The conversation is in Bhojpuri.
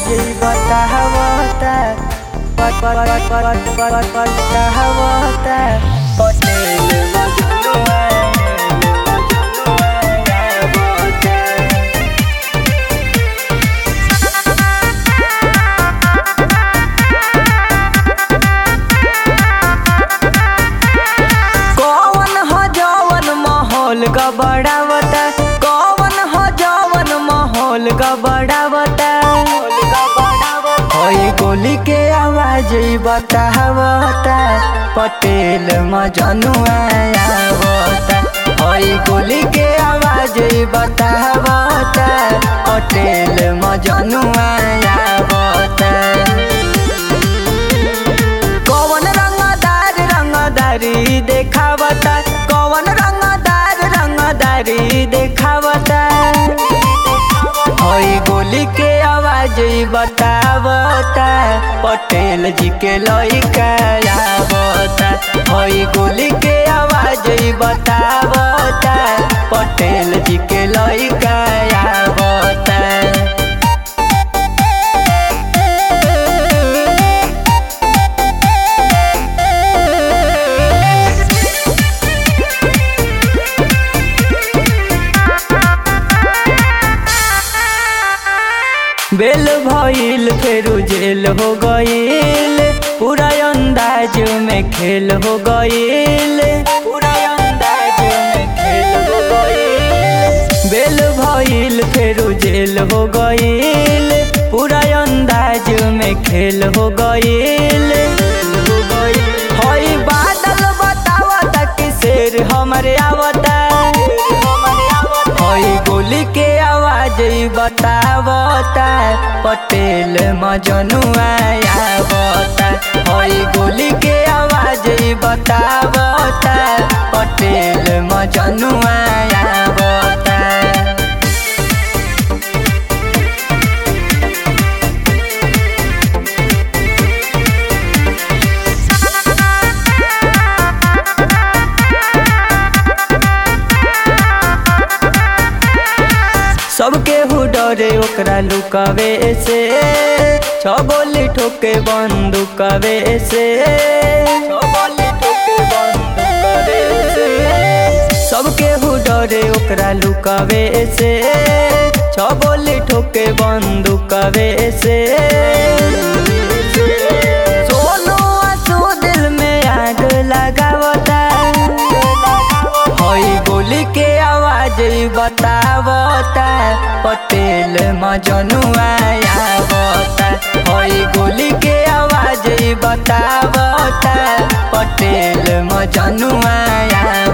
आवाज बतावता बतावता पटेल मजनुआ कौन ह जवन माहौल गबड़ावता कौन ह जवन माहौल गबड़ावता होई गोली के आवाज बतावता पटेल मजनुआ आवता होई गोली के आवाज बतावता पटेल मजनुआ आवता कौन रंगदार रंगदारी देखावता कौन रंगदार रंगदारी देखावता होई गोली के आवाज बतावता पटेल जी के लइका आवता होई गोली के आवाज बतावता पटेल जी के लइका आवता बेल भइल फेरू जेल हो गईल पूरा अंदाज में खेल हो गईल पूरा अंदाज में खेल हो गईल बेल भइल फेरू जेल हो गईल पूरा अंदाज में खेल हो गईल हई बादल बतावता कि शेर हमरे आवता हई गोली के आवाज बतावता पटेल मजनुआ आवता हई गोली के आवाज बतावता पटेल मजनुआ आवता सबके हु डरे ओकरा लुकावे से छ गोली ठोके बंदूकवे से सबके हु डरे ओकरा लुकावे से छ गोली ठोके बंदूकवे से सोनू आंसू दिल में आग लगावता हई गोली के आवाज बतावता पटेल मजनुआ आवता हई गोली के आवाज बतावता पटेल मजनुआ आवता